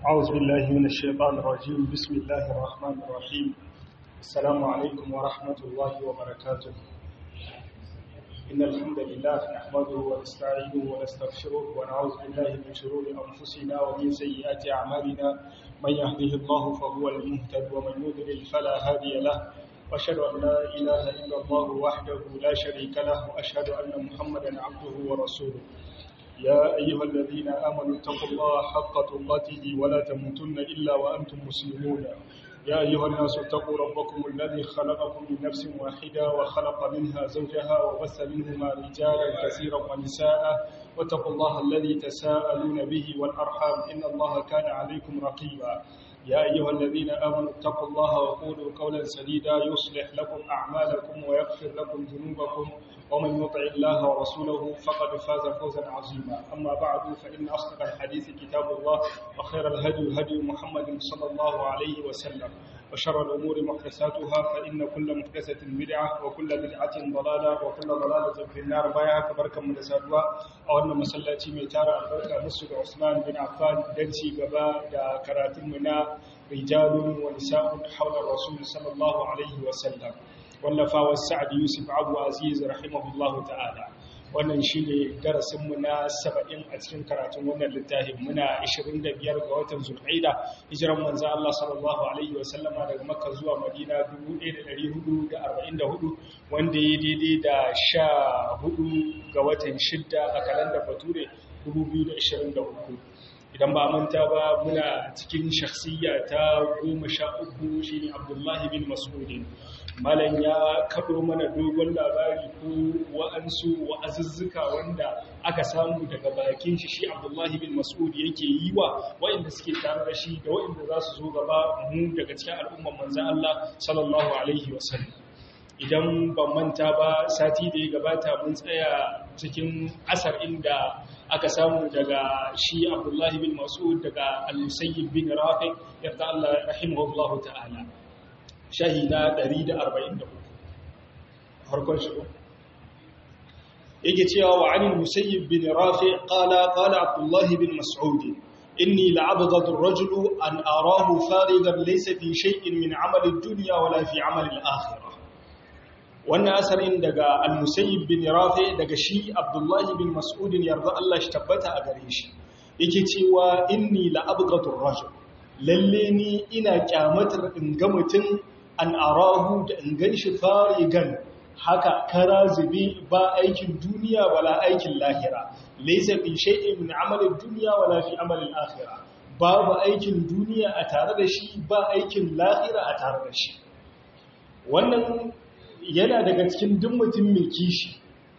أعوذ بالله من الشيطان الرجيم بسم الله الرحمن الرحيم السلام عليكم ورحمة الله وبركاته إن الحمد لله نحمده ونستعينه ونستغفره ونعوذ بالله من شرور أنفسنا ومن سيئات أعمالنا من يهده الله فهو المهتد ومن يضلل فلا هادي له وأشهد أن لا إله إلا الله وحده لا شريك له وأشهد أن محمدا عبده ورسوله يا أيها الذين آمنوا اتقوا الله حق تقاته ولا تموتن إلا وأنتم مسلمون يا أيها الناس اتقوا ربكم الذي خلقكم من نفس واحدة وخلق منها زوجها وبث منهما رجالا كثيرا ونساء واتقوا الله الذي تساءلون به والأرحام إن الله كان عليكم رقيبا يا أيها الذين آمنوا اتقوا الله وقولوا قولا سديدا يصلح لكم أعمالكم ويغفر لكم ذنوبكم ومن يطع الله ورسوله فقد فاز فوزا عظيما أما بعد فإن أصدق الحديث كتاب الله وخير الهدي هدي محمد صلى الله عليه وسلم وشر الأمور محدثاتها فإن كل محدثة بدعة وكل بدعة ضلالة وكل ضلالة في النار بايعة كبركة من سادوا أو أن مسلاتي ميتارة البركة مسجد عثمان بن عفان دنسي قبا دا كراتمنا رجال ونساء حول الرسول صلى الله عليه وسلم wallafawar sa'ad yusuf abu aziz rahimahullahu ta'ala wannan shi ne darasinmu na saba'in a cikin karatun wannan littafin muna 25 ga watan zulhaida hijiran manzan Allah sallallahu alaihi wasallama daga makka zuwa madina 1444 wanda ya daidai da sha hudu ga watan shidda a kalandar bature 2023 idan ba manta ba muna cikin shakhsiyya ta goma sha uku shi ne abdullahi bin masudin malam ya kaɗo mana dogon labari ko wa'ansu wa'azuzzuka wanda aka samu daga bakin shi shi abdullahi bin masud yake yi wa wa'inda suke tare da shi da wa'inda za su zo gaba mu daga cikin al'umman manzan Allah sallallahu alaihi wasallam idan ban manta ba sati da ya gabata mun tsaya cikin asar inda aka samu daga shi abdullahi bin masud daga al-musayyib bin rafi yarda Allah rahimahullahu ta'ala shahida 144 harkon shi yake cewa wa anil musayyib bin rafi qala qala abdullahi bin mas'ud inni la'abghadu ar-rajulu an arahu farigan laysa fi shay'in min 'amali ad-dunya wala fi 'amali al-akhirah wannan asarin daga al-musayyib bin rafi daga shi abdullahi bin mas'ud yarda Allah shi tabbata a gare shi yake cewa inni la'abghadu ar-rajul lalle ni ina kyamatar in ga mutum an arahu da in gan shi farigan haka kara zube ba aikin duniya wala aikin lahira laysa fi shay'in min amalin duniya wala fi amalin akhirah babu aikin duniya a tare da shi ba aikin lahira a tare da shi wannan yana daga cikin duk mutum mai kishi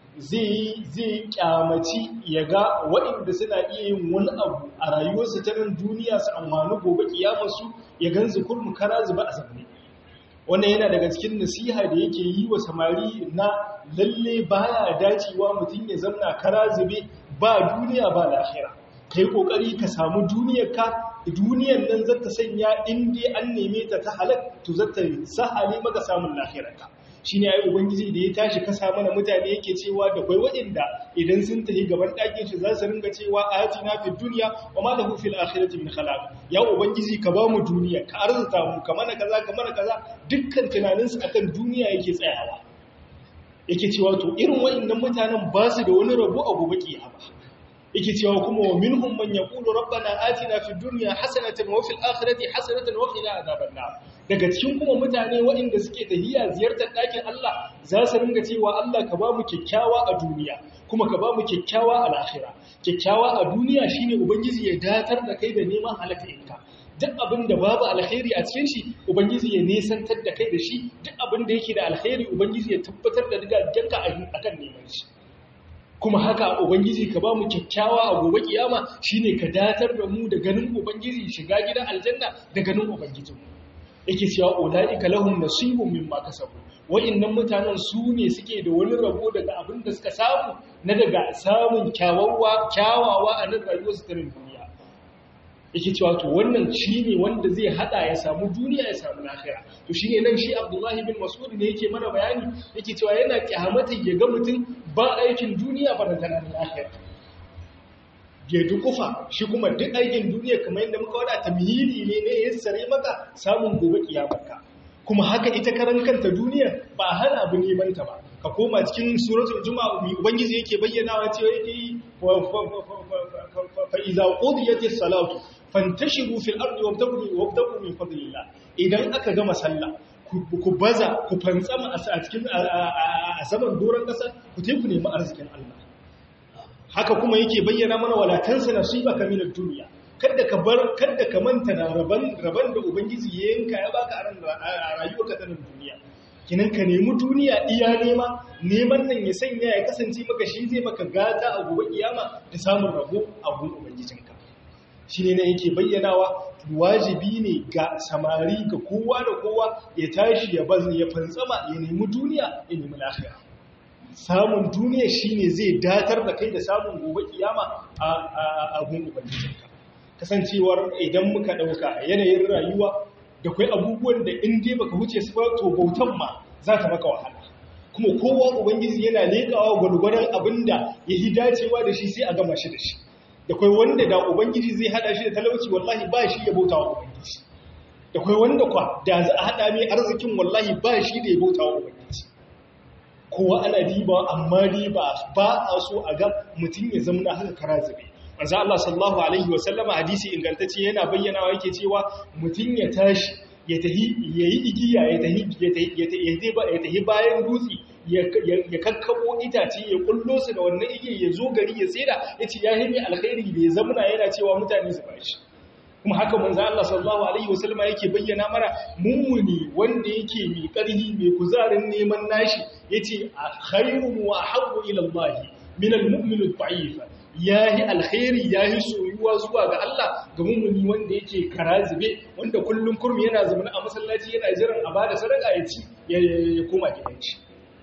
zai zai kyamaci ya ga waɗanda suna iya yin wani abu a rayuwarsu ta nan duniya su amfani gobe kiyamarsu ya ganzu kurmu kara zuba a zamne wannan yana daga cikin nasiha da yake yi wa samari na lalle baya dacewa mutum ya zamna kara zube ba duniya ba lahira kai kokari ka samu duniyar ka duniyar nan zata sanya in dai an neme ta ta halak to zata sahale maka samun lahirar ka shine ai ubangiji da ya tashi kasa mana mutane yake cewa da kai waɗanda idan sun tafi gaban ɗakin shi za su ringa cewa atina fid dunya wa ma lahu fil akhirati min khalaq ya ubangiji ka ba mu duniya ka arzuta mu ka mana kaza ka mana kaza dukkan tunanin su akan duniya yake tsayawa yake cewa to irin waɗannan mutanen ba su da wani rabo a gobe kiyama yake cewa kuma wa minhum man yaqulu rabbana atina fid dunya hasanatan wa fil akhirati hasanatan wa qina adhaban nar daga cikin kuma mutane waɗanda suke tahiya ziyartar ɗakin Allah za su ringa cewa Allah ka ba mu kyakkyawa a duniya kuma ka ba mu kyakkyawa a lahira kyakkyawa a duniya shine ubangiji ya datar da kai da neman halakarinka duk abin da babu alkhairi a cikin shi ubangiji ya nesantar da kai da shi duk abin da yake da alkhairi ubangiji ya tabbatar da diga akan neman shi kuma haka ubangiji ka ba mu kyakkyawa a gobe kiyama shine ka datar da mu da ganin ubangiji shiga gidan aljanna da ganin ubangiji yake cewa ulaika lahum nasibun mimma kasabu wa'annan mutanen su ne suke da wani rabo daga abin da suka samu na daga samun kyawawa kyawawa a nan rayuwar su ta duniya yake cewa to wannan shine wanda zai hada ya samu duniya ya samu lahira to shine nan shi Abdullahi bin Mas'ud ne yake mana bayani yake cewa yana kyamata ya ga mutum ba aikin duniya ba da lahira ya dukufa shi kuma duk aikin duniya kamar yadda muka wada tamhili ne ne ya sare maka samun gobe kiyamarka kuma haka ita karan kanta duniya ba hana abu neman ta ba ka koma cikin suratul juma'a mai ubangiji yake bayyana wa cewa yake yi fa iza qudiyatis salatu fantashiru fil ardi wabtagu wabtagu min fadlillah idan aka gama sallah ku baza ku fantsama a cikin a saman doron kasa ku teku nemi arzikin Allah haka kuma yake bayyana mana walatansa nasibaka min ad-dunya kada ka bar kada ka manta na raban raban da ubangiji ya yanka ya baka a rayuwarka ta nan duniya kinan ka nemi duniya iya nema neman nan ya sanya ya kasance maka shi zai maka gata a gobe kiyama da samun rabo a gun ubangijinka shi ne yake bayyanawa wajibi ne ga samari ga kowa da kowa ya tashi ya bazin ya fantsama ya nemi duniya ya nemi lafiya samun duniya shine zai datar da kai da samun gobe kiyama a gun ubangijinka kasancewar idan muka dauka yanayin rayuwa da kai abubuwan da in dai baka wuce su ba to bautan ma za ta maka wahala kuma kowa ubangiji yana lekawa gwargwadon abinda ya yi dacewa da shi sai a gama shi da shi da kai wanda da ubangiji zai hada shi da talauci wallahi ba shi ya bauta wa ubangiji da kai wanda kwa da za a hada mai arzikin wallahi ba shi da ya bauta wa ubangiji kowa ana diba amma diba ba a so a ga mutum ya zama haka kara zabe manzo Allah sallallahu alaihi wa sallama hadisi ingantacce yana bayyana yake cewa mutum ya tashi ya tahi yayi igiya ya tahi ya tahi ya tahi bayan dutse ya kakkabo itace ya kullo su da wannan igiya ya zo gari ya tsira yace ya himi alkhairi da ya zamana yana cewa mutane su bashi kuma haka manzo Allah sallallahu alaihi wasallama yake bayyana mara mummuni wanda yake mai karhi mai kuzarin neman nashi yace khairu wa habbu ila Allah min al-mu'min al-da'if yahi alkhairi yahi soyuwa zuwa ga Allah ga mummuni wanda yake karazibe wanda kullum kurmi yana zama a masallaci yana jiran a bada sadaka ya ci ya koma gidan shi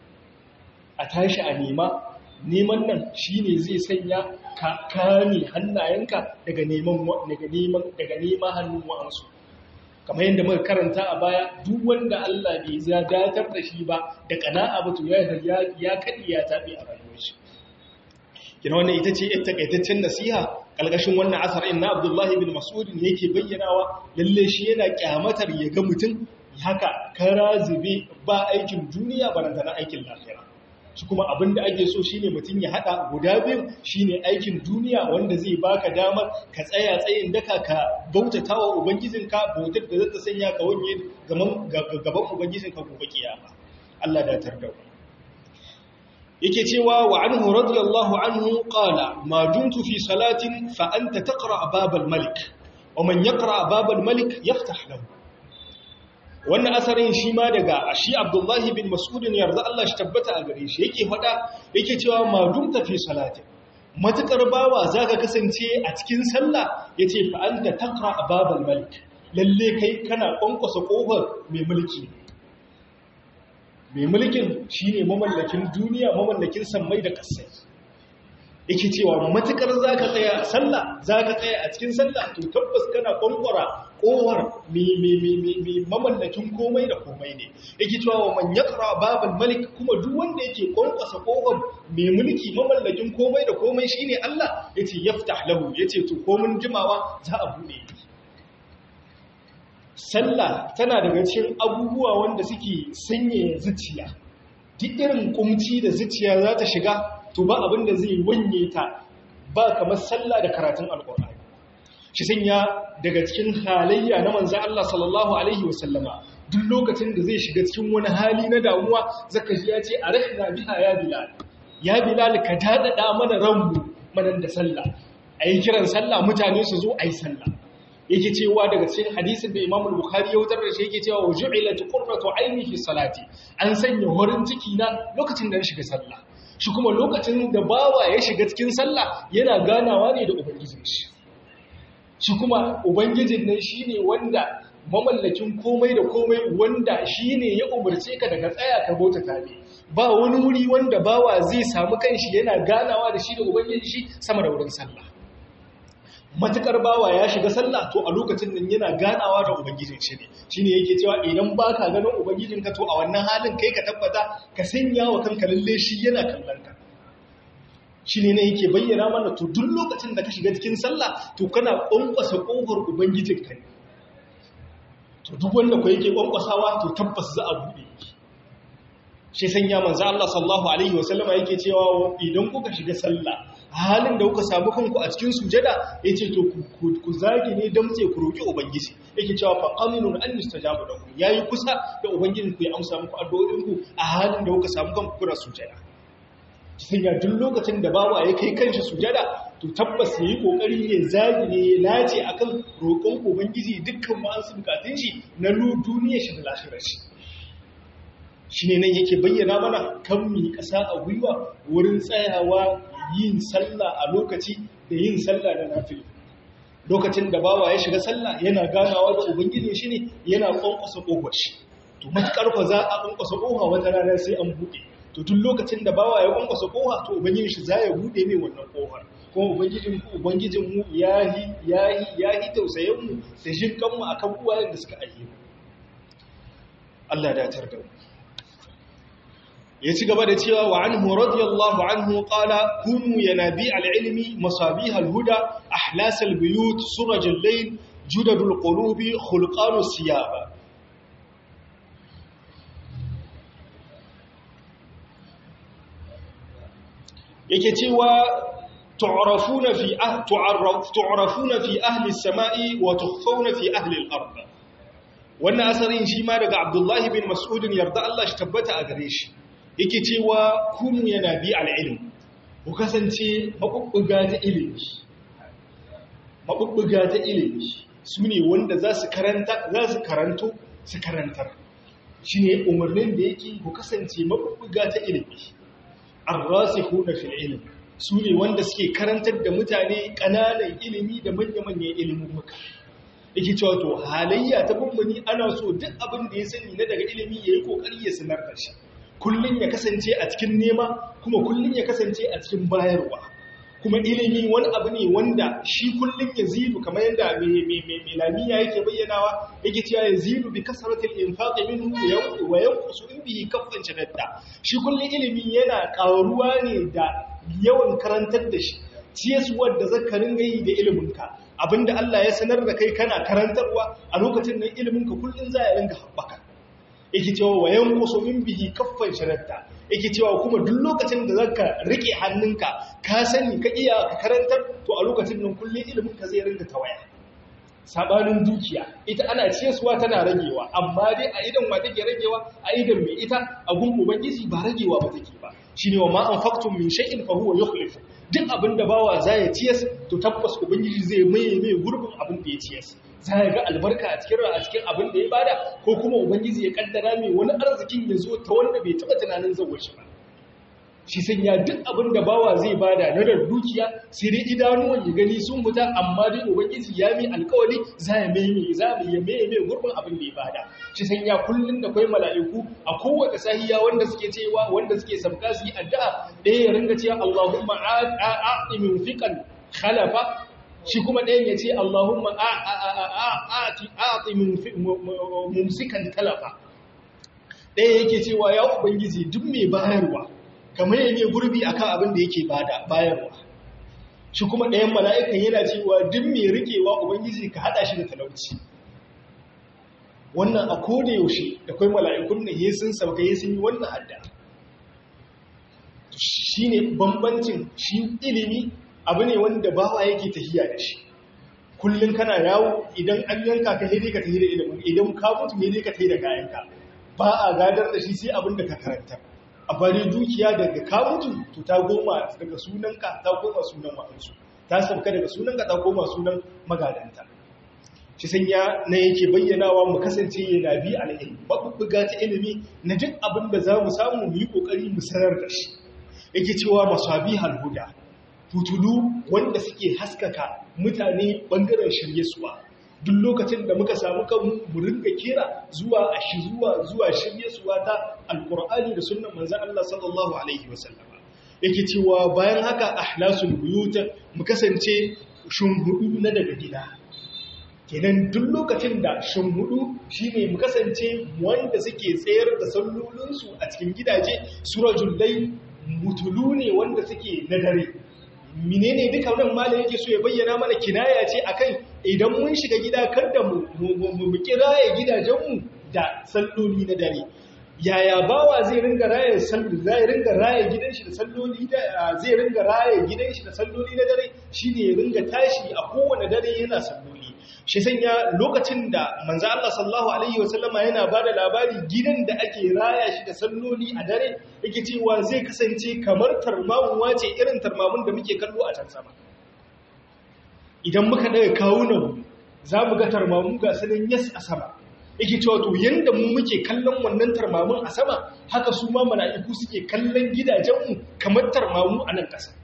a tashi a nema neman nan shine zai sanya ka kame hannayenka daga neman daga neman daga neman hannun wa'ansu kamar yadda muka karanta a baya duk wanda Allah bai ya datar da shi ba da kana'a ba to ya ya kadi ya tabe a rayuwar shi kina wannan ita ce ita takaitaccen nasiha kalgashin wannan asarin na Abdullah ibn Mas'ud ne yake bayyanawa lalle shi yana kyamatar ya ga mutum haka kara zube ba aikin duniya barantana aikin lafiya shi kuma abin da ake so shine mutum ya hada guda biyu shine aikin duniya wanda zai baka damar ka tsaya tsayin daka ka bautatawa ubangijinka bautar da zata sanya ka wanye gaban ubangijinka gobe kiyama Allah da tarda yake cewa wa anhu radiyallahu anhu qala ma dumtu fi salatin fa anta taqra babal malik wa man yaqra babal malik yaftah lahu wannan asarin shi ma daga shi abdullahi bin mas'udin yarda Allah shi tabbata a gare shi yake faɗa yake cewa madum tafi salati matukar bawa zaka kasance a cikin sallah yace fa anta taqra babal malik lalle kai kana kwankwasa kofar mai mulki mai mulkin shine mamallakin duniya mamallakin sammai da kasai yake cewa matukar zaka tsaya a sallah zaka tsaya a cikin sallah to tabbas kana kwankwara kowar mai mamallakin komai da komai ne yake cewa wa man yaqra babal malik kuma duk wanda yake kwankwasa kowar mai mulki mamallakin komai da komai shine Allah yace yaftah lahu yace to komun jimawa za a bude sallah tana daga cikin abubuwa wanda suke sanya zuciya duk irin kumci da zuciya za ta shiga to ba abin da zai wanye ta ba kamar sallah da karatun alkur'ani shi sanya daga cikin halayya na manzan Allah sallallahu alaihi wasallama duk lokacin da zai shiga cikin wani hali na damuwa zaka ji ya ce a rahina biha ya bilal ya bilal ka dadada mana ranmu manan da sallah ayi kiran sallah mutane su zo ayi sallah yake cewa daga cikin hadisin da Imam Bukhari ya wutar da shi yake cewa ju'ilat qurratu aini fi salati an sanya horin ciki na lokacin da na shiga sallah shi kuma lokacin da bawa ya shiga cikin sallah yana ganawa ne da ubangijin shi shi kuma ubangijin nan shine wanda mamallakin komai da komai wanda shine ya umarce ka daga tsaya ka bauta tabe ba wani wuri wanda bawa zai samu kanshi yana ganawa da shi da ubangijin shi sama da wurin sallah matukar bawa ya shiga sallah to a lokacin nan yana ganawa da ubangijin shi ne shine yake cewa idan baka ganin ubangijin ka to a wannan halin kai ka tabbata ka sanya wa kanka lalle shi yana kallon ka shi ne na yake bayyana mana to duk lokacin da ka shiga cikin sallah to kana ƙwanƙwasa ƙofar ubangijinka ne to duk wanda ku yake ƙwanƙwasawa to tabbas za a buɗe shi sanya manzo Allah sallallahu alaihi wasallama yake cewa idan kuka shiga sallah halin da kuka samu kanku a cikin sujada yace to ku zage ne damtse ku roki ubangiji yake cewa fa qaminun an yustajabu lakum yayi kusa da ubangijin ku ya amsa muku addu'o'in ku a halin da kuka samu kanku kuna sujada sanya duk lokacin da bawa ya kai kanshi sujada to tabbas yayi kokari ya zage ne ya lace akan roƙon ubangiji dukkan ma'ansu bukatun shi na duniya shi da lafiyar shi shi ne nan yake bayyana mana kan mi ƙasa a gwiwa wurin tsayawa yin sallah a lokaci da yin sallah da nafil lokacin da bawa ya shiga sallah yana ganawa da ubangiji shi ne yana ƙwanƙwasa ƙofar shi to matuƙar fa za a ƙwanƙwasa ƙofa wata rana sai an buɗe to duk lokacin da bawa ya ƙwanƙwasa ƙofa to ubangiji shi za ya buɗe mai wannan ƙofar kuma ubangijin ubangijin mu yahi yahi yahi tausayin mu da jin kanmu akan uwayen da suka aihe Allah ya datar da mu ya ci gaba da cewa wa anhu radiyallahu anhu qala kunu yanabi al-ilmi masabih al-huda ahlas al-buyut suraj al-layl judad al-qulubi khulqan as-siyab yake cewa tu'rafuna fi tu'arraf tu'rafuna fi ahli as-sama'i wa tukhfawna fi ahli al-ard wannan asarin shi ma daga Abdullahi bin Mas'ud yarda Allah shi tabbata a gare shi yake cewa kunu yana bi al'ilm ku kasance maɓuɓɓuga ta ilimi maɓuɓɓuga ta ilimi su ne wanda za su karanta za su karanto su karantar shi ne umarnin da yake ku kasance maɓuɓɓuga ta ilimi an rasu kuna fil ilim su ne wanda suke karantar da mutane ƙananan ilimi da manya-manyan ilimin muka yake cewa to halayya ta bambani ana so duk abin da ya sani na daga ilimi ya yi ƙoƙari ya sanar da shi kullum ya kasance a cikin nema kuma kullum ya kasance a cikin bayarwa kuma ilimi wani abu ne wanda shi kullum ya zidu kamar yadda mai lamiya yake bayyanawa yake cewa ya zidu bi kasaratil infaqi minhu wa yanqusu in bihi kaffan shadadda shi kullum ilimi yana karuwa ne da yawan karantar da shi ciyaswar da zaka ringa yi da iliminka abinda Allah ya sanar da kai kana karantarwa a lokacin nan iliminka kullum za ya ringa haɓaka yake cewa wa yanqusu min bihi kaffan sharatta yake cewa kuma duk lokacin da zaka rike hannunka ka sani ka iya ka karantar to a lokacin nan kullun ilimin ka zai ringa tawaya sabanin dukiya ita ana ciyarwa tana ragewa amma dai a idan wa take ragewa a idan mai ita a gun ubangiji ba ragewa ba take ba shine wa ma anfaqtum min shay'in fa huwa yukhlifu duk abin da bawa za ya ciyas to tabbas ubangiji zai maye mai gurbin abin da ya ciyas za ya ga albarka a cikin a cikin abin da ya bada ko kuma ubangiji ya kaddara mai wani arzikin ya zo ta wanda bai taba tunanin zawar shi ba shi sanya duk abin da bawa zai bada na da dukiya sai dai idanuwan ya gani sun fita amma dai ubangiji ya mai alkawari za ya mai mai za mu ya mai mai gurbin abin da ya bada shi sanya kullun da kai mala'iku a kowace sahiya wanda suke cewa wanda suke sabka su yi addu'a ɗaya ya ringa cewa Allahumma a'ti min fiqan khalafa shi kuma ɗayan ya ce Allahumma a'ti min mumsikan talafa ɗaya yake cewa ya ubangiji duk mai bayarwa kamar yake gurbi akan abin da yake bayarwa shi kuma ɗayan mala'ikan yana cewa duk mai rikewa ubangiji ka haɗa shi da talauci wannan a koda yaushe da kwai mala'ikun na yi sun sauka yi sun yi wannan hadda shi ne bambancin shi ilimi abu ne wanda bawa yake tafiya da shi kullum kana yawo idan an yanka ka hede ka tafi da ilimin idan ka mutu hede ka tafi da kayanka ba a gadar da shi sai abin da ka karanta a bari dukiya daga ka mutu to ta goma daga sunanka ta goma sunan wa'ansu ta sauka daga sunanka ta goma sunan magadanta shi sanya na yake bayyanawa mu kasance yana bi al'ilmi babbuga ta ilimi na duk abin da za mu samu mu yi ƙoƙari mu sanar da shi yake cewa masabi halhuda fitulu wanda suke haskaka mutane ɓangaren shirye suwa duk lokacin da muka samu kanmu mu ringa kira zuwa a shi zuwa zuwa shirye suwa ta alƙur'ani da sunnan manzon Allah sallallahu alaihi wasallam yake cewa bayan haka ahlasul buyut mu kasance shunhudu na daga gida kenan duk lokacin da shunhudu shine mu kasance wanda suke tsayar da sallolinsu a cikin gidaje surajul layl mutulu ne wanda suke na dare menene duka wannan malam yake so ya bayyana mana kinaya ce akan idan mun shiga gida kada mu mu kiraye gidajenmu da salloli na dare yaya bawa zai ringa raye sallu zai ringa raye gidan shi da salloli da zai ringa raye gidan shi da salloli na dare shine ya ringa tashi a kowane dare yana salloli shi sanya lokacin da manzo Allah sallallahu alaihi wasallama yana bada labari gidan da ake raya shi da salloli a dare yake cewa zai kasance kamar tarmamuwa ce irin tarmamun da muke kallo a can sama idan muka daga kawunan za mu ga tarmamu ga sanin yas a sama yake cewa to yanda mu muke kallon wannan tarmamun a sama haka su ma mala'iku suke kallon gidajenmu kamar tarmamu a nan ƙasa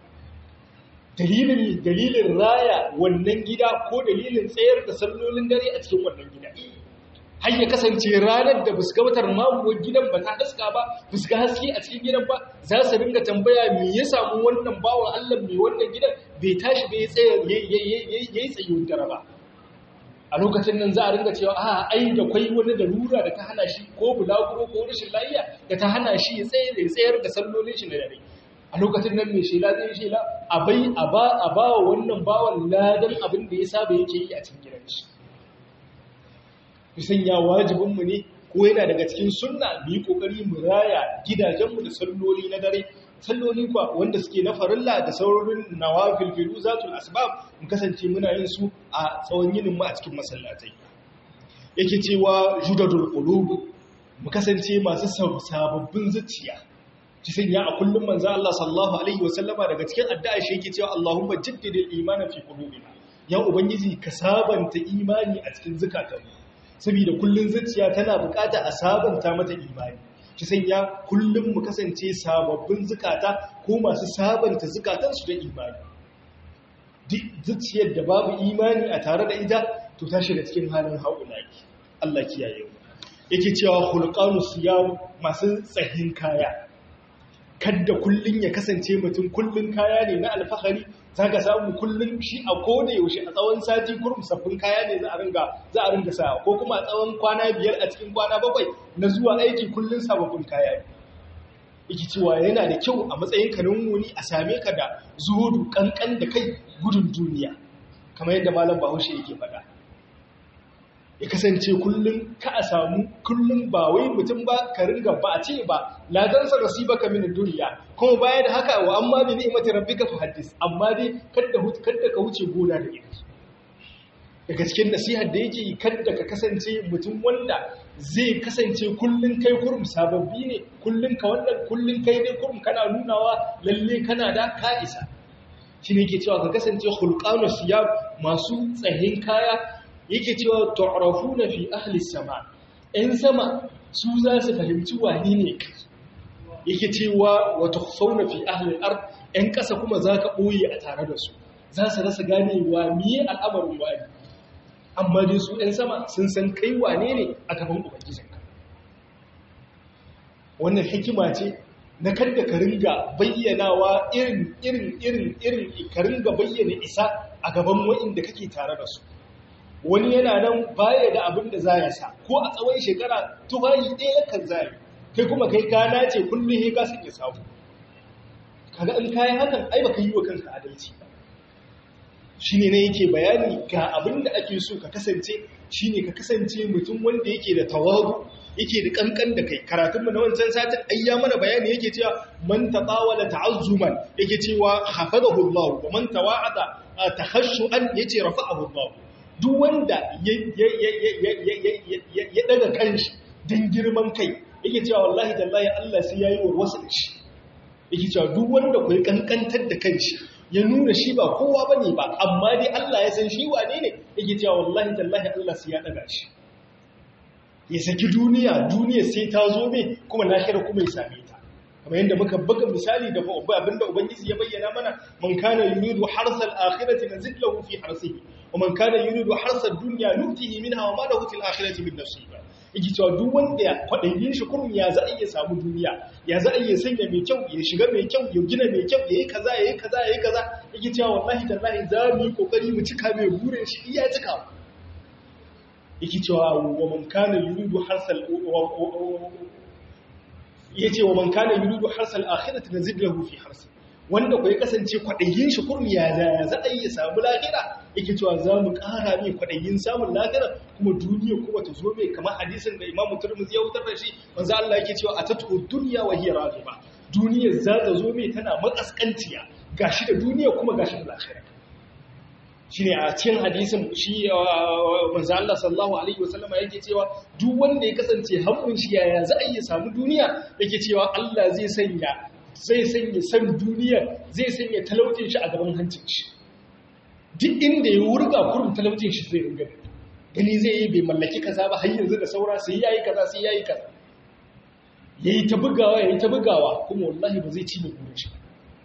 dalilin dalilin raya wannan gida ko dalilin tsayar da sallolin dare a cikin wannan gida har ya kasance ranar da buska watar mamuwar gidan ba ta haska ba buska haske a cikin gidan ba za su ringa tambaya me ya samu wannan bawan Allah mai wannan gidan bai tashi bai tsaya yayi tsayuwar dare ba a lokacin nan za a ringa cewa a ai da kwai wani da lura da ta hana shi ko bulaguro ko rashin lafiya da ta hana shi ya tsaye da tsayar da sallolin shi na dare a lokacin nan mai shela zai shela a bai a ba a ba wa wannan bawan ladan abin da ya saba yake yi a cikin gidan shi bisan ya wajibin mu ne ko yana daga cikin sunna mu yi kokari mu raya gidajenmu da salloli na dare salloli kuwa wanda suke na farilla da saurin nawafil filu zatul asbab mu kasance muna yin su a tsawon yinin mu a cikin masallatai yake cewa judadul qulub mu kasance masu sababbin zuciya ci sanya a kullum manzo Allah sallallahu alaihi wasallama daga cikin addu'a shi yake cewa Allahumma jaddidil imana fi qulubina ya ubangiji ka sabanta imani a cikin zukatanmu saboda kullun zuciya tana bukata a sabanta mata imani ci sanya kullum mu kasance sababbin zukata ko masu sabanta zukatansu da imani duk zuciyar da babu imani a tare da ita to ta shiga cikin halin haulaki Allah kiyaye mu yake cewa hulqanu siyam masu tsahin kaya kadda kullun ya kasance mutum kullun kaya ne na alfahari zaka samu kullun shi a koda yaushe a tsawon sati kurum sabbin kaya ne za a ringa za a ringa sa ko kuma a tsawon kwana biyar a cikin kwana bakwai na zuwa aiki kullun sababbin kaya ne yake cewa yana da kyau a matsayin ka wuni a same ka da zuhudu kankan da kai gudun duniya kamar yadda malam Bahaushe yake faɗa ya kasance kullum ka a samu kullum ba wai mutum ba ka ringa ba a ce ba ladansa nasiba ka min duniya kuma baya da haka wa amma bi ni'mati rabbika fa haddis amma dai kada kada ka wuce gona da ita daga cikin nasihar da yake kada ka kasance mutum wanda zai kasance kullun kai kurum sababbi ne kullun ka wannan kullun kai dai kurum kana nunawa lalle kana da ka isa shine yake cewa ka kasance khulqanu siyab masu tsahin kaya yake cewa tu'rafuna fi ahli sama ɗan sama su za su fahimci wani ne yake cewa wa tukhsawna fi ahli al-ard ɗan ƙasa kuma za ka ɓoye a tare da su za su rasa ganewa miye al'amarin wani amma dai su ɗan sama sun san kai wane ne a gaban ubangijinka wannan hikima ce na kadda ka ringa bayyanawa irin irin irin irin ka ringa bayyana isa a gaban wa'inda kake tare da su wani yana nan baya da abin da za ya sa ko a tsawon shekara tufayi ɗaya kan zai kai kuma kai kana ce kullum he ka sanya samu kaga in kayi hakan ai baka yi wa kanka adalci ba shine ne yake bayani ga abin da ake so ka kasance shine ka kasance mutum wanda yake da tawadu yake da kankan da kai karatunmu na wancan satin ayya mana bayani yake cewa man tatawala ta'azzuman yake cewa hafadahu Allah wa man tawa'ada takhashu'an yace rafa'ahu Allah duk wanda ya daga kanshi don girman kai yake cewa wallahi tallahi Allah sai yayi wa wasu da shi yake cewa duk wanda ku kankantar da kanshi ya nuna shi ba kowa bane ba amma dai Allah ya san shi wane ne yake cewa wallahi tallahi Allah sai ya daga shi ya saki duniya duniya sai ta zo mai kuma lahira kuma ya same ta kamar yadda muka buga misali da abinda ubangiji ya bayyana mana man kana yuridu harsal akhirati nazid lahu fi harsihi wa man kana yuridu harsad dunya nutihi minha wa ma lahu fil akhirati min nasiba yake cewa duk wanda kwadayin shi kurum ya za a iya samu duniya ya za a iya sanya mai kyau ya shiga mai kyau ya gina mai kyau yayi kaza yayi kaza yayi kaza yake cewa wallahi tallahi za mu yi kokari mu cika mai burin shi iya cika yake cewa wa man kana yuridu harsal yace wa man kana yuridu harsal akhirati nazid lahu fi harsi wanda ku ya kasance kwadayin shi kurmi ya za a yi samu lahira yake cewa za mu ƙara mai kwadayin samun lahira kuma duniya kuma ta zo mai kamar hadisin da Imam Tirmidhi ya wutar da shi manzo Allah yake cewa atatu dunya wa hiya raqiba duniya za ta zo mai tana makaskanciya gashi da duniya kuma gashi da lahira shine a cikin hadisin shi manzo Allah sallallahu alaihi wasallam yake cewa duk wanda ya kasance hannun shi yaya za a yi samu duniya yake cewa Allah zai sanya zai sanya san duniya zai sanya talaucin shi a gaban hancin shi duk inda ya wurga kurum talaucin shi zai ringa gani zai yi bai mallaki kaza ba har yanzu da saura sai yayi kaza sai yayi kaza yayi ta bugawa yayi ta bugawa kuma wallahi ba zai ci da gurin shi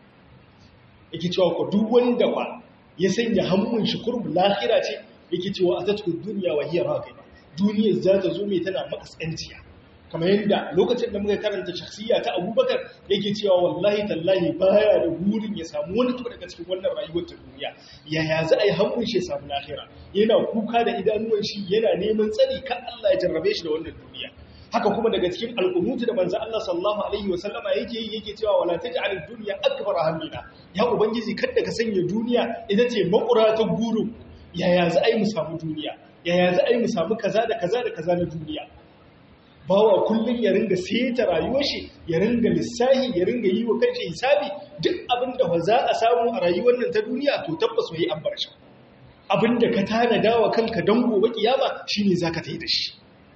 yake cewa ko duk wanda ba ya sanya hannun shi kurum lahira ce yake cewa atatu dunya wa hiya raqiba duniyar za ta zo mai tana makaskanciya kamar yadda lokacin da muka karanta shakhsiya ta abubakar yake cewa wallahi tallahi baya da burin ya samu wani tuba daga cikin wannan rayuwar ta duniya yaya za a yi hannun shi ya samu lahira yana kuka da idanuwan shi yana neman tsari kan Allah ya jarrabe shi da wannan duniya haka kuma daga cikin al'unutu da manzo Allah sallallahu alaihi wasallama yake yi yake cewa wala taj'al ad-dunya akbar hammina ya ubangiji kada ka sanya duniya ita ce makura ta guru yaya za a yi mu samu duniya yaya za a yi mu samu kaza da kaza da kaza na duniya bawa kullum ya ringa seta rayuwar shi ya ringa lissahi ya ringa yi wa kanshi hisabi duk abin da za a samu a rayuwar nan ta duniya to tabbas wai an bar shi abin da ka tanada wa kanka don gobe kiyama shine zaka tayi da shi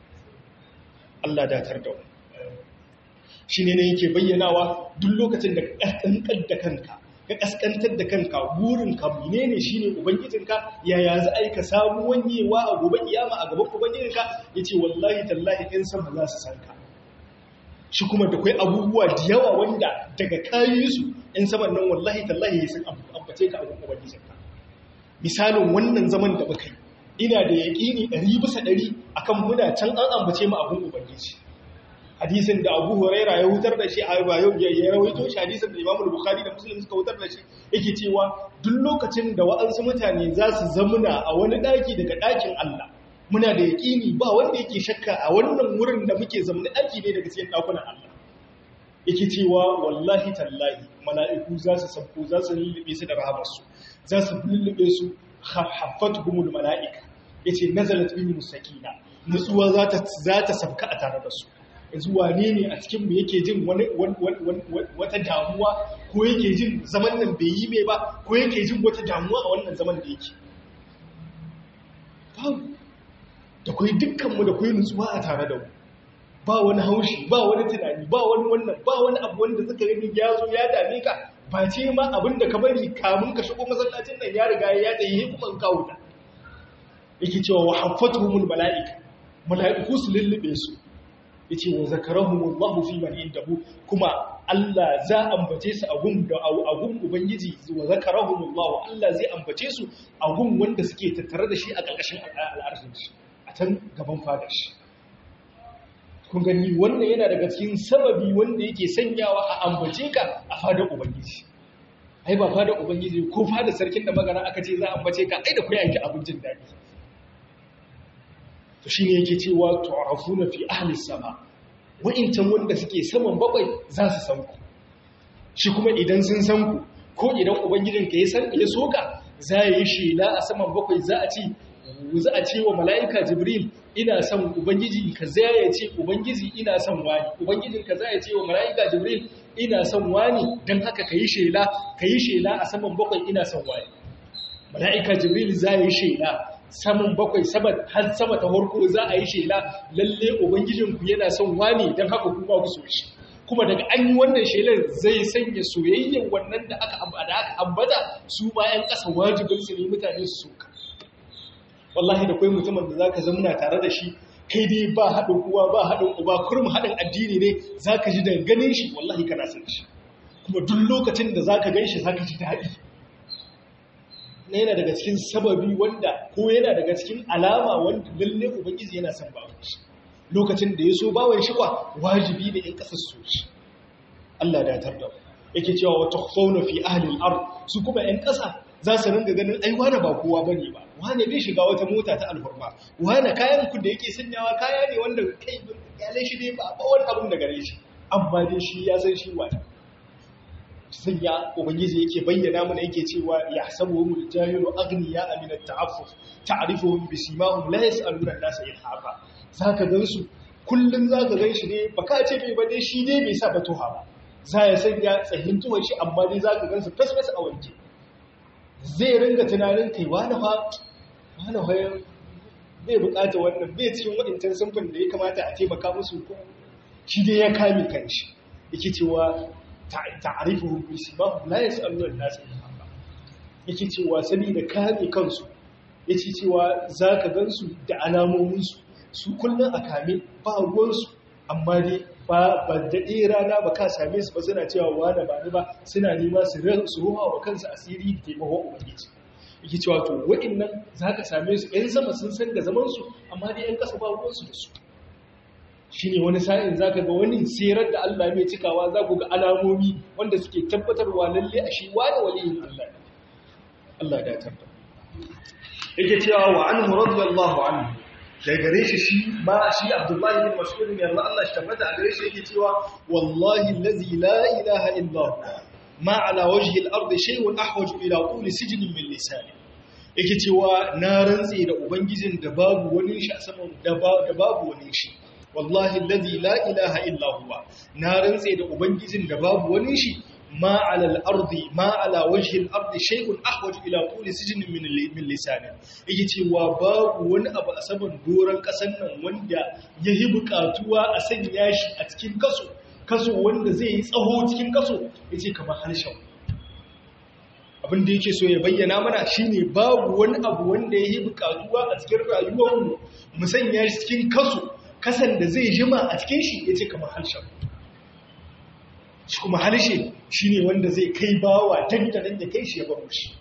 Allah datar da mu shine ne yake bayyanawa duk lokacin da ka kaskantar da kanka ka kaskantar da kanka burin ka menene shine ubangijinka yaya za a yi ka samu wanyewa a gobe kiyama a gaban ubangijinka yace wallahi tallahi in sama za su san ka shi kuma da kai abubuwa da yawa wanda daga kayi su in saman nan wallahi tallahi sun ambace ka a gaban ubangijinka misalin wannan zaman da muka yi ina da yaƙini ɗari bisa ɗari akan muna can an ambace mu abin ubangiji hadisin da abu huraira ya hutar da shi a yau ya rawaito shi hadisin da imamul bukhari da muslim suka hutar da shi yake cewa duk lokacin da wa'ansu mutane za su zamuna a wani ɗaki daga ɗakin allah muna da yaƙini ba wanda yake shakka a wannan wurin da muke zamani ɗaki ne daga cikin ɗakunan allah yake cewa wallahi tallahi mala'iku za su sabko za su lullube su da rahamarsu za su lullube su haffatuhumul mala'ika yace nazalat bihim sakina nutsuwa za ta za ta sabka a tare da su yanzu wane ne a cikin mu yake jin wani wata damuwa ko yake jin zaman nan bai yi mai ba ko yake jin wata damuwa a wannan zaman da yake babu da kai dukkan mu da kai nutsuwa a tare da mu ba wani haushi ba wani tunani ba wani wannan ba wani abu wanda suka gani ya zo ya dame ka ba ce ma abin da ka bari kamun ka shigo masallacin nan ya riga ya tsaye kuma ka wuta yake cewa wa haffatuhumul mala'ika mala'iku su lullube su yace wa zakarahumullahu fi man indahu kuma Allah za ambace su a gun da a gun ubangiji wa zakarahumullahu Allah zai ambace su a gun wanda suke tattare da shi a ƙarƙashin al'arshin shi a can gaban fadar shi kun gani wannan yana daga cikin sababi wanda yake sanyawa a ambace ka a fadar ubangiji ai ba fadar ubangiji ko fadar sarkin da magana aka ce za a ambace ka ai da ku yanki abincin daɗi to shine yake cewa tu'rafuna fi ahli sama wa'incan wanda suke saman bakwai za su san ku shi kuma idan sun san ku ko idan ubangijin ka ya san ya soka za ya yi shela a saman bakwai za a ci za a ce wa mala'ika jibril ina son ubangiji ka za ya ce ubangiji ina son wani ubangijin ka za ya ce wa mala'ika jibril ina son wani don haka ka yi shela ka yi shela a saman bakwai ina son wani mala'ika jibril za ya yi shela saman bakwai har sama ta harko za a yi shela lalle ubangijinku yana son wani don haka kuma ku so shi kuma daga an yi wannan shelar zai sanya soyayyar wannan da aka ambata su bayan ƙasa wajibinsu ne mutane su soka wallahi da kwai mutumin da zaka zamuna tare da shi kai dai ba haɗin uwa ba haɗin uba kurum haɗin addini ne zaka ji da ganin shi wallahi kana san shi kuma duk lokacin da zaka gan shi zaka ji daɗi na yana daga cikin sababi wanda ko yana daga cikin alama wanda lalle ubangiji yana son bawan shi lokacin da ya so bawan shi kwa wajibi ne in kasar so shi Allah da tar da yake cewa wa tukhfawna fi ahli al-ard su kuma ƴan ƙasa za su ringa ganin ai wane ba kowa bane ba wane bai shiga wata mota ta alhurma wane kayan ku da yake sanyawa kaya ne wanda kai kyale shi ne ba ba wani abun da gare shi amma dai shi ya san shi wani sun ya ubangiji yake bayyana mana yake cewa ya sabu mu jahilu agniya amina ta'affuf ta'rifuhum bi simahum la yas'aluna an-nasa ilhafa zaka gansu kullun zaka ganshi ne baka ce bai ba dai shi ne bai sa batuha ba za ya sanya tsahin tuwon shi amma dai zaka gansu fasfas a wanke zai ringa tunanin kai wani fa wani fa bai bukata wannan bai cikin waɗancan sunfin da ya kamata a taimaka musu ko shi dai ya kame kanshi yake cewa ta'arifuhum bi simahum la yas'aluna an-nas ilhafa yake cewa saboda kame kansu yace cewa zaka gansu da alamomin su su kullun a kame ba ruwan su amma dai ba ba daɗe rana ba ka same su ba suna cewa wani ba ni ba suna nema su su ruwa wa kansu asiri da taimakon ubangiji yake cewa to waɗannan zaka same su ɗan sama sun san da zaman su amma dai ɗan ƙasa ba ruwan su da su shi ne wani sa'in za ka ga wani sirar da Allah mai cikawa za ku ga alamomi wanda suke tabbatarwa lalle a shi wani waliyin Allah Allah da tabbar yake cewa wa an radiyallahu anhu da gare shi shi ma shi Abdullahi bin Mas'ud ne Allah Allah shi tabbata a gare shi yake cewa wallahi allazi la ilaha illa huwa ma ala wajhi al-ard shay'un ahwaj ila qul sijnin min lisani yake cewa na rantse da ubangijin da babu wani shi a saman da babu wani shi wallahi alladhi la ilaha illa huwa na rantse da ubangijin da babu wani shi ma ala al-ardi ma ala wajhi al-ardi shay'un ahwaj ila quli sijnin min min lisani yake cewa babu wani abu a saman doran kasan nan wanda yayi bukatuwa a sanya shi a cikin kaso kaso wanda zai yi tsaho cikin kaso yace kamar harshen abin da yake so ya bayyana mana shine babu wani abu wanda yayi bukatuwa a cikin rayuwarmu mu sanya shi cikin kaso kasan da zai jima a cikin shi ya ce kamar harshen shi kuma harshe shi ne wanda zai kai bawa dandanan da kai shi ya baro shi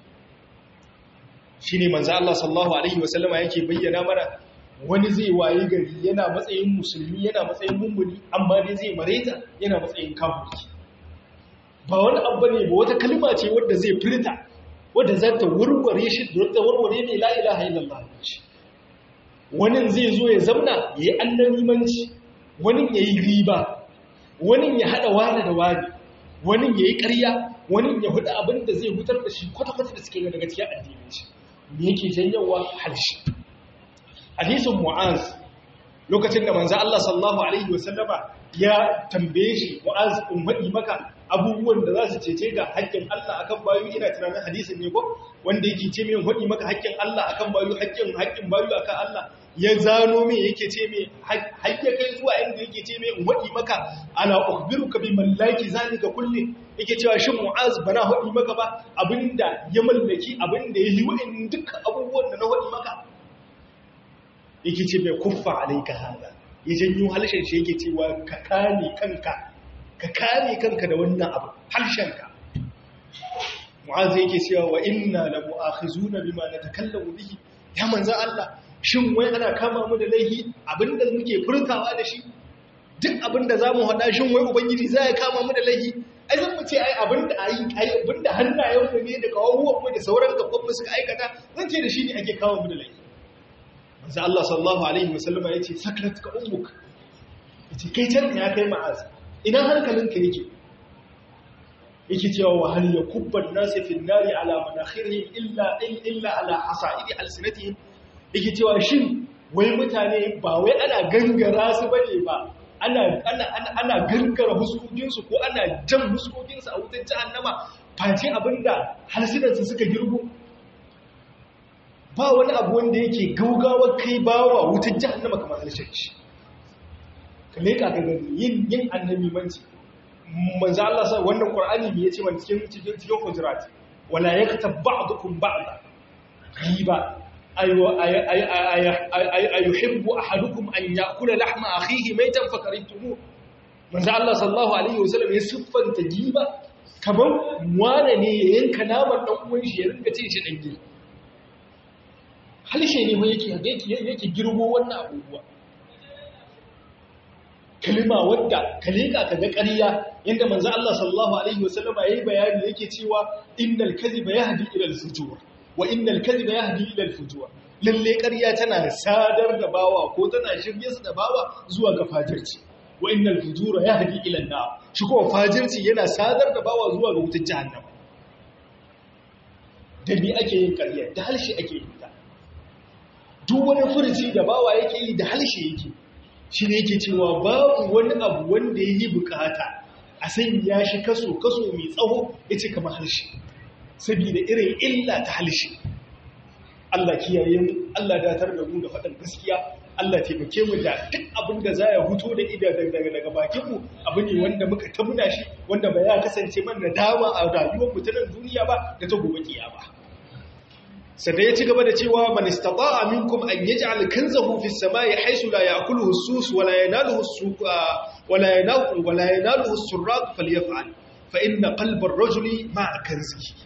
shi ne manza Allah sallahu Alaihi wasallama yake bayyana mana wani zai waye gari yana matsayin musulmi yana matsayin mummuni amma dai zai mareta yana matsayin kafurki ba wani abu ne ba wata kalma ce wadda zai furta wadda za ta warware shi da warware ne la ilaha illallah shi wani zai zo ya zamna ya yi annamimanci wani ya yi riba wani ya haɗa wani da wani wani ya yi ƙarya wani ya hudu abin da zai hutar da shi kwata-kwata da suke yi daga cikin addinin shi me yake janyawa harshe hadisin mu'az lokacin da manzo Allah sallallahu alaihi wasallama ya tambaye shi mu'az in faɗi maka abubuwan da za su cece ga haƙƙin Allah akan bayu ina tunanin hadisin ne ko wanda yake ce mai faɗi maka haƙƙin Allah akan bayu haƙƙin haƙƙin bayu akan Allah ya zano me yake ce mai haƙƙe kai zuwa inda yake ce mai in faɗi maka ala ukhbiruka bi mallaki zalika kulli yake cewa shin mu'az bana faɗi maka ba abinda ya mallaki abinda ya yi wa'in dukkan abubuwan da na faɗi maka yake ce mai kuffa alaika hada ya janyo halshen shi yake cewa ka kame kanka ka kame kanka da wannan abu harshenka mu'azza yake cewa wa inna la mu'akhizuna bima natakallamu bihi ya manzo Allah shin wai ana kama mu da laihi abinda muke furtawa da shi duk abinda zamu hada shin wai ubangiji zai kama mu da laihi ai zan mu ce ai abinda ayi ai abinda hannayen mu ne da kawuwan mu da sauran gaban mu suka aikata zan ce da shi ne ake kama mu da laihi manzo Allah sallallahu alaihi wasallama yace sakratka ummuk yace kai can ya kai ma'az ina hankalinka yake yake cewa wa hal yakubba an-nas fi an-nari ala manakhirihim illa illa ala hasaidi alsinatihim yake cewa shin wai mutane ba wai ana gangara su bane ba ana ana ana gangara huskokin su ko ana jan huskokin su a wutar jahannama face abinda halsinan su suka girgo ba wani abu wanda yake gaugawa kai bawa wutar jahannama kamar halshen shi ka leka ka gani yin yin annabi manci manzo Allah sai wannan Qur'ani me yace man cikin cikin cikin hujurat wala yaktab ba'dukum ba'da riba aywa ayuhibbu ahadukum an ya'kula lahma akhihi maytan fakaritumu manzo Allah sallallahu alaihi wasallam ya siffanta giba kaman wane ne ya yanka naman dan uwan shi ya rinka cin shi danye halshe ne ma yake yake yake girgo wannan abubuwa kalima wadda kalika kaga ƙarya yanda manzo Allah sallallahu alaihi wasallam yayi bayani yake cewa innal kadhiba yahdi ila al-fujur wa innal kadhiba yahdi ila al-fujur lalle ƙarya tana sadar da bawa ko tana shirye su da bawa zuwa ga fajirci wa innal fujura yahdi ila an-nar shi kuma fajirci yana sadar da bawa zuwa ga wutar jahannama da bi ake yin ƙarya da halshi ake yin ta duk wani furuci da bawa yake yi da halshi yake shi ne yake cewa babu wani abu wanda ya yi bukata a sanya shi kaso kaso mai tsawo ya ce kama halshi saboda irin illa ta halshi Allah kiyaye mu Allah datar da mu da faɗin gaskiya Allah taimake mu da duk abin da za ya huto da ida daga daga bakin mu abu ne wanda muka tabuna shi wanda ba ya kasance mana dama a rayuwar mu ta nan duniya ba da ta gobe kiyama sai ya ci gaba da cewa man istata'a minkum an yaj'al kanzahu fi samai haythu la ya'kuluhu as-sus wa la yanaluhu as-suq wa la yanaluhu wa la yanaluhu as-surraq falyaf'al fa inna qalba ar-rajuli ma'a kanzihi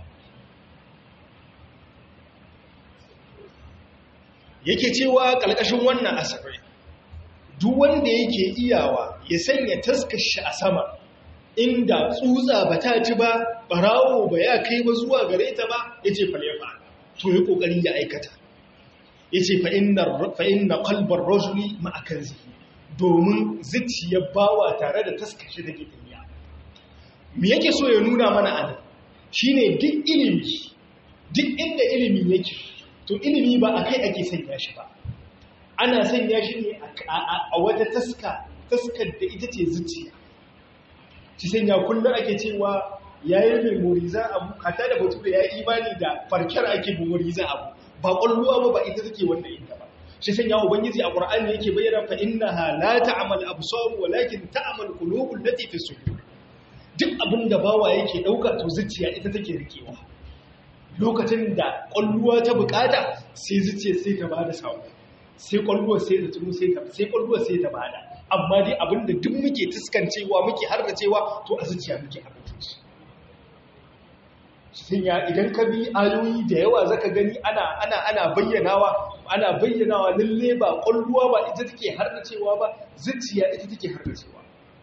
yake cewa kalkashin wannan asarai duk wanda yake iyawa ya sanya taskashi a sama inda tsutsa ba ta ci ba barawo ba ya kai ba zuwa gare ta ba yace falyaf'al to yi kokari ya aikata yace fa inna fa inna qalbar rajuli ma'a kanzihi domin zuciyar bawa tare da taskashi da ke tafiya me yake so ya nuna mana anan shine duk ilimi duk inda ilimi yake to ilimi ba akai ake sanya shi ba ana sanya shi ne a wata taska taskar da ita ce zuciya shi sanya kullum ake cewa yayin memoriza abu hata da batu da ya yi imani da farkar ake memoriza abu ba kwalluwa ba ba ita take wanda ita ba shi sanya ubangiji a qur'ani yake bayyana fa innaha la ta'mal absar walakin ta'mal qulubul lati fi sudur duk abin da bawa yake dauka to zuciya ita take rikewa lokacin da kwalluwa ta bukata sai zuciya sai ta bada sako sai kwalluwa sai ta tuno sai ta sai kwalluwa sai ta bada amma dai abinda duk muke tuskancewa muke harracewa to a zuciya muke harrace shi ya idan ka bi ayoyi da yawa zaka gani ana ana ana bayyanawa ana bayyanawa lalle ba kwalluwa ba ita take harracewa ba zuciya ita take harracewa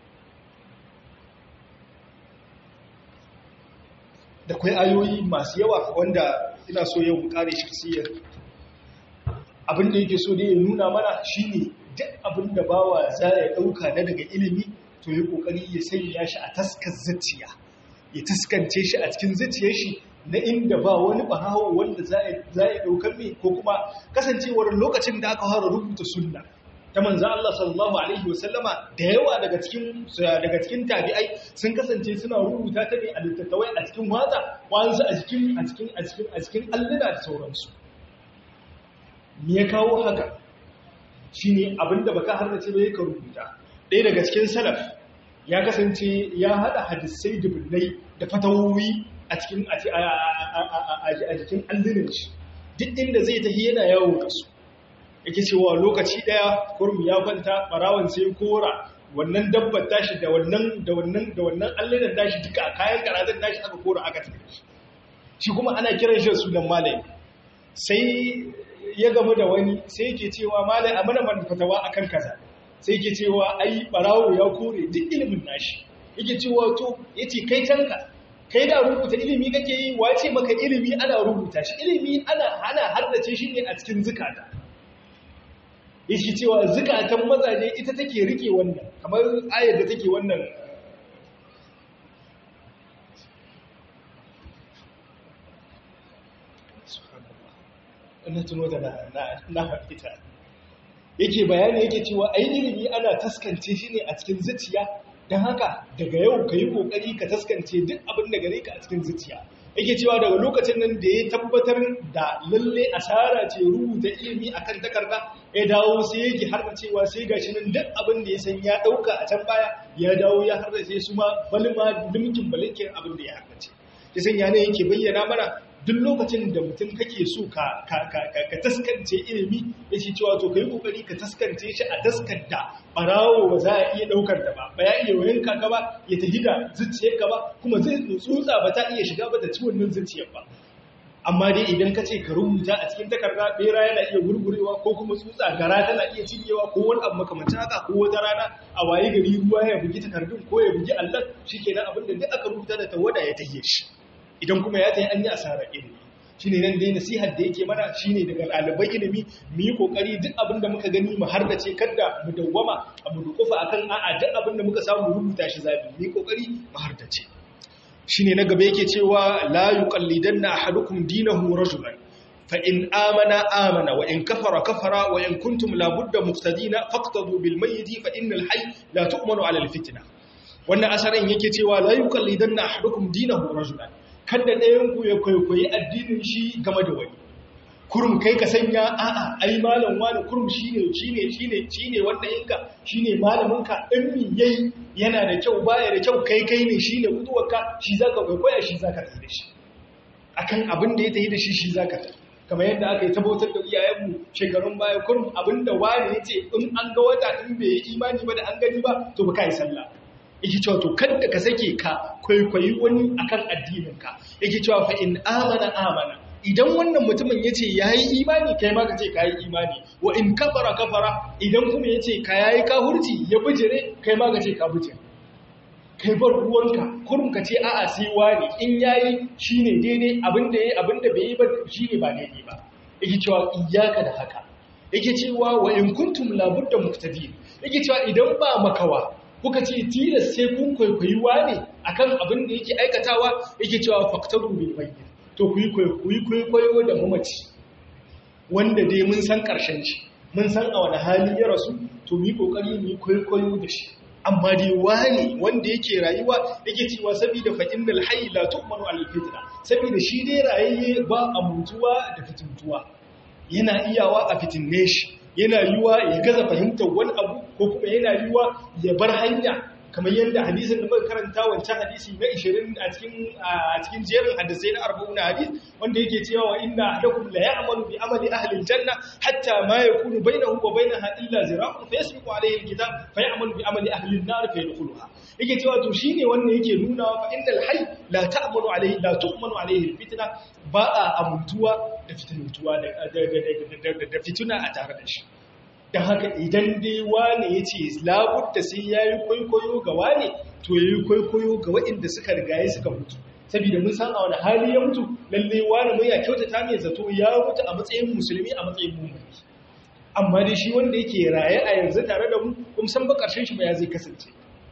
da kwai ayoyi masu yawa wanda ina so yau mu kare shi kasiyar abin da yake so da ya nuna mana shine duk abin da bawa za ya dauka na daga ilimi to yi kokari ya sanya shi a taskar zuciya ya taskance shi a cikin zuciyar shi na inda ba wani bahawo wanda za ya daukar mai ko kuma kasancewar lokacin da aka fara rubuta sunna ta manzo Allah sallallahu alaihi wasallama da yawa daga cikin daga cikin tabi'ai sun kasance suna rubuta ta ne a littattafai a cikin watsa wanzu a cikin a cikin a cikin a cikin alluna da sauransu me ya kawo haka shine abinda baka harnace ba yake rubuta ɗaya daga cikin salaf ya kasance ya hada hadisai dubunnai da fatawowi a cikin a cikin allunan shi duk inda zai tafi yana yawo da su yake cewa lokaci daya kurmi ya kwanta barawan sai kora wannan dabbar tashi da wannan da wannan da wannan allunan tashi duka kayan karatun tashi aka kora aka tafi shi shi kuma ana kiran shi sunan malami sai ya gamu da wani sai yake cewa malai a mana manfatawa akan kaza sai yake cewa ai barawo ya kore duk ilimin nashi yake cewa to yace kai canka kai da rubuta ilimi kake yi wace maka ilimi ana rubuta shi ilimi ana ana haddace shi ne a cikin zukata yake cewa zukatan mazaje ita take rike wannan kamar ayar da take wannan na tuno da na fita yake bayani yake cewa ai ilimi ana taskance shi ne a cikin zuciya don haka daga yau ka yi kokari ka taskance duk abin da gare ka a cikin zuciya yake cewa daga lokacin nan da ya tabbatar da lalle asara ce rubuta ilimi akan takarda ya dawo sai yake har da cewa sai gashi nan duk abin da ya san ya dauka a can baya ya dawo ya har da sai su ma balma limkin balikin abin da ya harkace ya sanya ne yake bayyana mana duk lokacin da mutum kake so ka taskance ilimi ya ce cewa to ka yi kokari ka taskance shi a taskanta barawo ba za a iya daukar da ba ba ya iya wayan kaka ba ya tafi da zuciyar ka ba kuma zai tsutsa ba ta iya shiga ba da ci wannan zuciyar ba amma dai idan ka ce ka rubuta a cikin takarda bera yana iya gurgurewa ko kuma tsutsa gara tana iya cinyewa ko wani abu makamancin haka ko wata rana a waye gari ruwa ya bugi takardun ko ya bugi allon shikenan abin da duk aka rubuta da tawada ya tahiye shi idan kuma ya ta yi an yi asarar ilimi shine nan dai nasihar da yake mana shine daga ɗalibai ilimi mu yi kokari duk abin da muka gani mu hardace kada mu dawwama a mu dukufa akan a'a duk abin da muka samu rubuta shi zabi mu yi kokari mu hardace shine na gaba yake cewa la yuqallidanna ahadukum dinahu rajulan fa in amana amana wa in kafara kafara wa in kuntum la budda muqtadina faqtadu bil mayyit fa innal hayy la tu'manu ala al fitna wannan asarin yake cewa la yuqallidanna ahadukum dinahu rajulan kada ɗayan ku ya kwaikwayi addinin shi game da wani kurum kai ka sanya a'a ai malam wani kurum shine shine shine shine wanda yinka shine malamin ka in min yayi yana da kyau baya da kyau kai kai ne shine kuduwarka shi zaka kwaikwaya shi zaka tafi da shi akan abin da ya tafi da shi shi zaka tafi kamar yadda aka yi tabbatar da iyayenmu shekarun baya kurum abinda wani yace in an ga wata in bai yi imani ba da an gani ba to ba kai sallah yake cewa to kada ka sake ka kwaikwayi wani akan addininka yake cewa fa in amana amana idan wannan mutumin yace yayi imani kai ma ka ce kai imani wa in kafara kafara idan kuma yace ka yayi kahurci ya bijire kai ma ka ce ka bijire kai bar ruwanka kurum ka ce a'a sai wani in yayi shine daidai abinda yayi abinda bai yi ba shine ba daidai ba yake cewa iyyaka da haka yake cewa wa in kuntum labudda muqtadin yake cewa idan ba makawa kuka ce tilas sai kun kwaikwayi wane akan abin da yake aikatawa yake cewa faktaru bil bayyin to ku yi kwaikwayo da mamaci wanda dai mun san karshen shi mun san a wani hali ya rasu to mu yi kokari mu yi kwaikwayo da shi amma dai wane wanda yake rayuwa yake cewa saboda fa innal hayy la tu'manu al fitna saboda shi dai rayayye ba a mutuwa da fitintuwa yana iyawa a fitinne shi yana yiwa ya gaza fahimtar wani abu ko kuma yana yiwa ya bar hanya kamar yadda hadisin da muka karanta wancan hadisi na 20 a cikin a cikin jerin hadisai na 40 hadis wanda yake cewa wa inna ahadakum la ya'malu bi amali ahli aljanna hatta ma yakunu bainahu wa bainaha illa zira'un fa yasbiqu alayhi alkitab fa ya'malu bi amali ahli an-nar fa yadkhuluha yake cewa to shine wannan yake nuna fa innal hayy la ta'malu alayhi la tu'manu alayhi alfitna ba a amuntuwa da fitintuwa da fituna a tare da shi don haka idan dai wane ya ce labudda sai ya yi kwaikwayo ga wane to ya yi kwaikwayo ga waɗanda suka rigaye suka mutu saboda mun san a wani hali ya mutu lalle wane mai ya kyautata mai zato ya mutu a matsayin musulmi a matsayin mummuni amma dai shi wanda yake raye a yanzu tare da mu kuma san ba ƙarshen shi ba ya zai kasance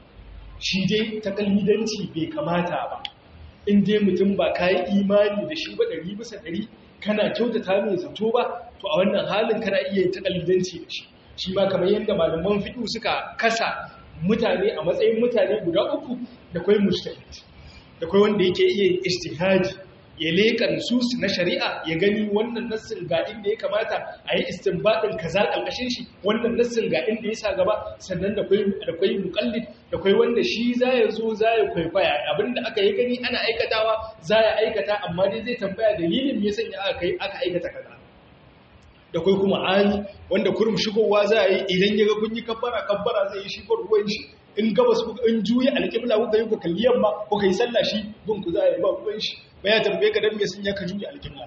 shi dai ta kalmidanci bai kamata ba in dai mutum ba ka yi imani da shi ba ɗari bisa ɗari kana kyautata mai zato ba to a wannan halin kana iya ta kalidanci da shi shi ma kamar yadda malaman fiɗu suka kasa mutane a matsayin mutane guda uku da kwai mujtahid da kwai wanda yake iya ijtihadi ya leƙa nusus na shari'a ya gani wannan nassin ga inda ya kamata a yi istinbadin kaza ƙarƙashin shi wannan nassin ga inda ya sa gaba sannan da kwai da kwai muqallid da kwai wanda shi za ya zo za ya kwaikwaya abinda aka yi gani ana aikatawa za ya aikata amma dai zai tambaya dalilin me yasa aka aka aikata kaza da kai kuma ani wanda kurum shigowa za a yi idan ya ga kun yi kabbara kabbara zai yi shi ruwan shi in gabas kuka in juya alƙibla kuka yi ku kalli yamma kuka yi sallah shi bin ku za a yi ba ruwan shi ba ya tambaye ka dan me sun ya ka juya alƙibla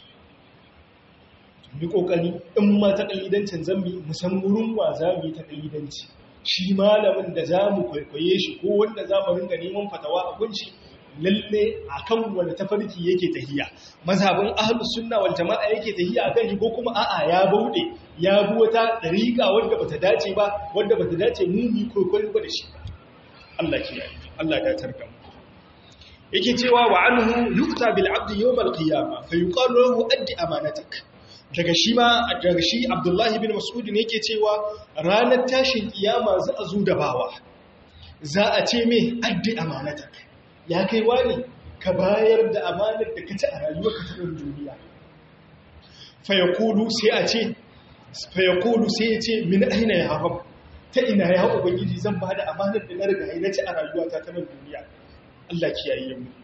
mu kokari in ma ta kalidancin zambi mu san wurin wa za mu yi ta kalidanci shi malamin da za mu kwaikwaye shi ko wanda za mu ringa neman fatawa a gunshi lalle akan wanda tafarki yake tahiya mazhabin ahlus sunna wal jamaa yake tahiya akan shi ko kuma a'a ya baude ya bi wata dariqa wanda bata dace ba wanda bata dace mu mu kokorin ba da shi Allah ke yi Allah ya tarka mu yake cewa wa anhu yuqta bil abd yawm al qiyamah fa yuqalu lahu addi amanatak daga shi ma daga shi Abdullahi bin Mas'ud ne yake cewa ranar tashin kiyama za a zo da bawa za a ce me addi amanatak ya kai wani ka bayar da amanar da ka ci a rayuwarka ta ɗan duniya fayakulu sai a ce fayakulu sai ya ce min aina ya haɓa ta ina ya ubangiji zan ba da amanar da na riga na ci a rayuwata ta ɗan duniya Allah kiyaye mu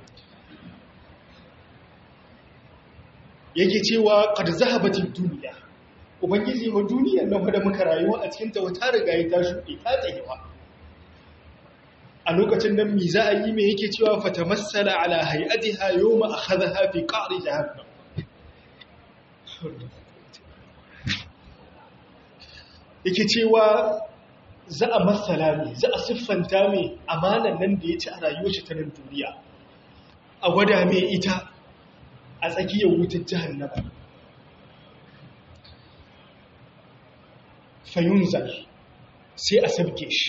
yake cewa qad zahabatin duniya ubangiji wa duniyar nan da muka rayuwa a cikin ta wata riga ta shuɗe ta tsayewa a lokacin nan mi za a yi mai yake cewa fata matsala ala hayatiha yau ma a haza hafi ƙari jahannam yake cewa za a matsala mai za a siffanta mai amanan nan da ya ci a rayuwar shi ta nan duniya a gwada mai ita a tsakiyar wutar jahannama fayunzal sai a sabke shi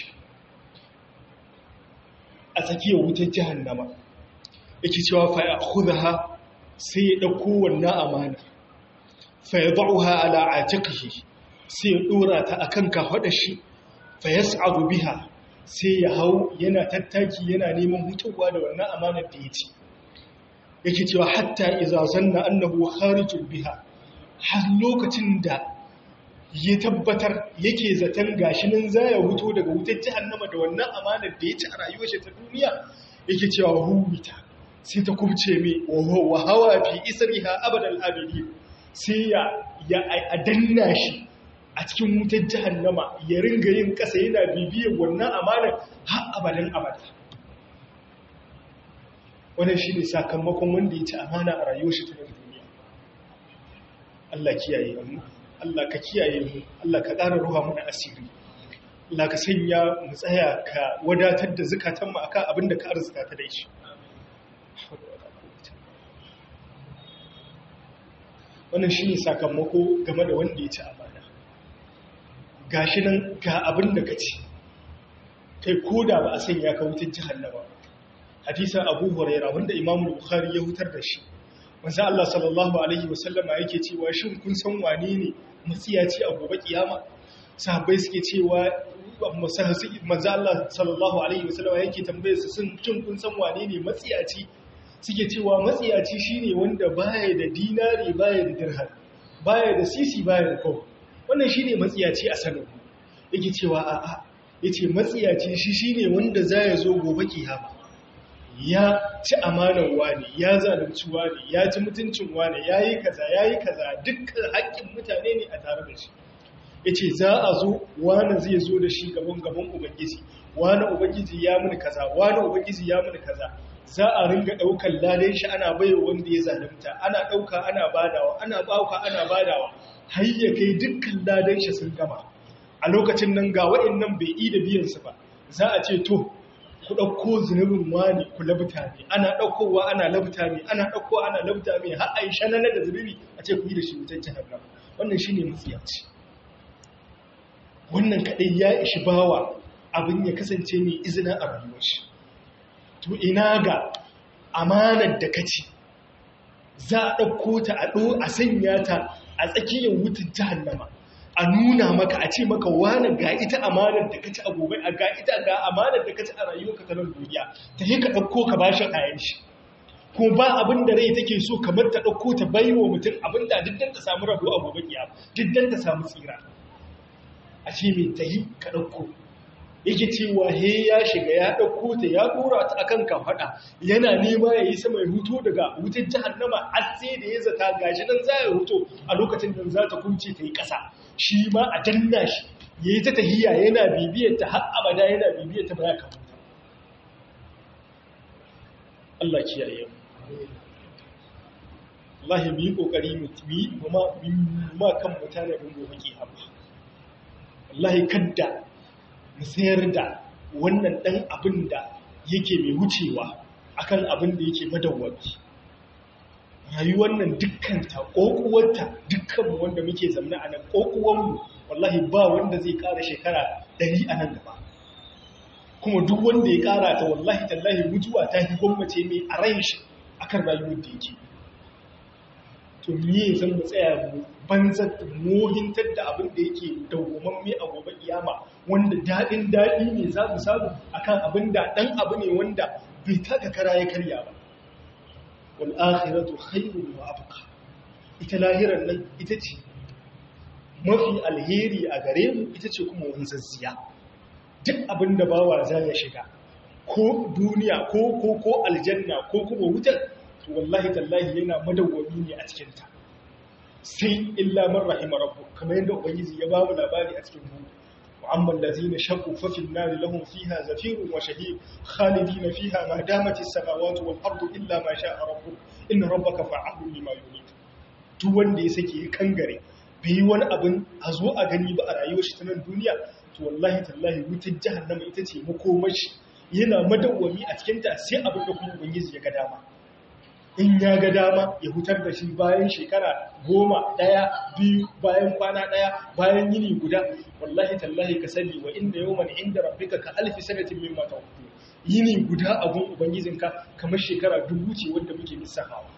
a tsakiyar wutar jahannama yake cewa fa ya khudha sai ya dauko wannan amana fa yad'uha ala atiqihi sai ya dora ta akan kafadar shi fa yas'adu biha sai ya hau yana tattaki yana neman hutuwa da wannan amanar da yace yake cewa hatta idza zanna annahu kharijul biha har lokacin da ya tabbatar yake zaton gashi nan za ya huto daga wutar jahannama da wannan amanar da ya ci a rayuwar shi ta duniya yake cewa huwita sai ta kubce mai wa hawa fi isriha abadal abidi sai ya ya a danna shi a cikin wutar jahannama ya ringa yin kasa yana bibiyar wannan amanar har abadan abada wannan shine sakamakon wanda ya ci amana a rayuwar shi ta duniya Allah kiyaye mu Allah ka kiyaye mu Allah ka ƙara ruwa mana asiri Allah ka sanya mu tsaya ka wadatar da zukatan mu akan abin da ka arzuta ta da shi wannan shine sakamako game da wanda ya ci amana gashi nan ga abin da ka ci kai koda ba a sanya ka wutar jahannama hadisan Abu Hurairah wanda Imam Bukhari ya hutar da shi manzo Allah sallallahu alaihi wasallama yake cewa shin kun san wane ne matsiyaci a gobe kiyama sahabbai suke cewa manzo Allah sallallahu alaihi wasallama yake tambaye su sun shin kun san wane ne matsiyaci suke cewa matsiyaci shine wanda baya da dinari baya da dirham baya da sisi baya da kawo wannan shine matsiyaci a sanin yake cewa a'a yace matsiyaci shi shine wanda zai zo gobe kiyama ya ci amanar wani ya zalunci wani ya ci mutuncin wani ya yi kaza ya yi kaza dukkan haƙƙin mutane ne a tare da shi ya ce za a zo wani zai zo da shi gaban gaban ubangiji wani ubangiji ya muni kaza wani ubangiji ya muni kaza za a ringa ɗaukar ladan shi ana baiwa wanda ya zalunta ana ɗauka ana badawa ana ɗauka ana badawa har ya kai dukkan ladan shi sun gama a lokacin nan ga waɗannan bai yi da biyansu ba za a ce to ku ɗauko zunubin wani ku labta ne ana ɗaukowa ana labta ne ana ɗaukowa ana labta ne har a yi shananar da zunubi a ce ku yi da shi wutar jihar wannan shi ne matsiyaci wannan kaɗai ya ishi bawa abin ya kasance mai izina a rayuwar shi to ina ga amanar da kaci za a ɗauko ta a ɗo a sanya ta a tsakiyar wutar jahannama a nuna maka a ce maka wani ga ita amanar da kaci a gobe a ga ita ga amanar da kaci a rayuwarka ta nan duniya ta yi ka ɗauko ka bashi kayan shi ko ba abin da rai take so kamar ta ɗauko ta bai wa mutum abin da duk ta samu rabo a gobe kiyama duk ta samu tsira a ce mai ta yi ka ɗauko yake cewa he ya shiga ya ɗauko ta ya ɗora ta akan kafaɗa yana nema ya yi sama ya huto daga wutar jahannama har sai da ya zata gashi nan za ya huto a lokacin da za ta kunce ta yi ƙasa shi ma a danna shi ya yi ta tahiya yana bibiyar ta har abada yana bibiyar ta ba ya kawo Allah kiyaye Allah ya yi kokari mu yi ma kan mutane bin gobe ke abu Allah kadda mu sayar da wannan ɗan abin da yake mai wucewa akan abin da yake madawwami rayuwar nan dukkanta ƙoƙuwarta dukkanmu wanda muke zamna a nan ƙoƙuwanmu wallahi ba wanda zai ƙara shekara ɗari a nan gaba kuma duk wanda ya ƙara ta wallahi tallahi mutuwa ta fi gwammace mai a ran shi akan rayuwar da yake to me zan mu tsaya mu banzar mohintar da abin da yake dawwamamme a gobe kiyama wanda daɗin daɗi ne za mu samu akan abin da ɗan abu ne wanda bai taka kara ya karya ba wal akhiratu khairun wa abqa ita lahiran nan ita ce mafi alheri a gare mu ita ce kuma wanzazziya duk abin da bawa za ya shiga ko duniya ko ko ko aljanna ko kuma wutar to wallahi tallahi yana madawwami ne a cikin ta sai illa man rahima rabbuk kamar yadda ubangiji ya ba mu labari a cikin mu وأما الذين شقوا ففي النار لهم فيها زفير وشهيق خالدين فيها ما دامت السماوات والأرض إلا ما شاء ربك إن ربك فعال لما يريد duk wanda ya sake kangare bai yi wani abin a zo a gani ba a rayuwar shi ta nan duniya to wallahi tallahi wutar jahannama ita ce makomashi yana madawwami a cikin ta sai abin da kuma ubangiji ya ga dama in ya ga dama ya hutar da shi bayan shekara goma ɗaya biyu bayan kwana ɗaya bayan yini guda wallahi tallahi ka sani wa inda yawman inda rabbika ka alfi sanatin mimma ta'udun yini guda abun ubangijinka kamar shekara dubu ce wanda muke lissafawa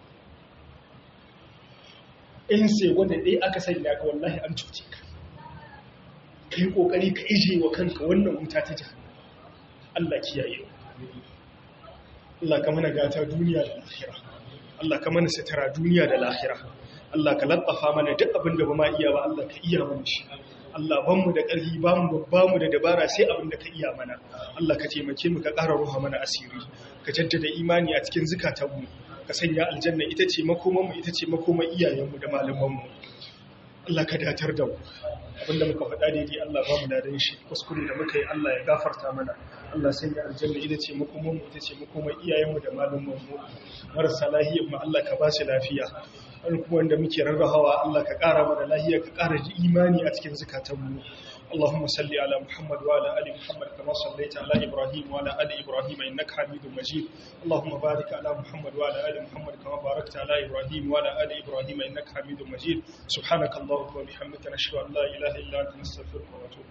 in sai wanda ɗaya aka sanya ka wallahi an cuce ka ka yi ƙoƙari ka ije wa kanka wannan wuta ta jihar Allah kiyaye Allah ka mana gata duniya da lahira Allah ka mana sitara duniya da lahira Allah ka latsafa mana duk abin da ba ma iya ba Allah ka iya mana shi Allah ban mu da ƙarfi ba mu ba mu da dabara sai abin da ka iya mana Allah ka taimake mu ka ƙara ruha mana asiri ka jaddada imani a cikin zukatanmu ka sanya aljanna ita ce makoman mu ita ce makoman iyayenmu da malaman mu Allah ka datar da mu abinda muka faɗa daidai Allah ba mu ladan shi kuskure da muka yi Allah ya gafarta mana Allah sanya aljanna ita ce makoman mu ita ce makoman iyayenmu da malaman mu marasa lahiyar mu Allah ka ba su lafiya an kuma wanda muke rarrahawa Allah ka ƙara mana lahiya ka ƙara ji imani a cikin zukatanmu اللهم صل على محمد وعلى ال محمد كما صليت على ابراهيم وعلى ال ابراهيم انك حميد مجيد اللهم بارك على محمد وعلى ال محمد كما باركت على ابراهيم وعلى ال ابراهيم انك حميد مجيد سبحانك اللهم وبحمدك نشهد ان لا اله الا انت نستغفرك ونتوب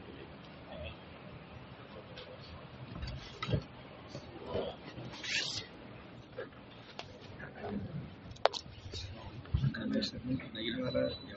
اليك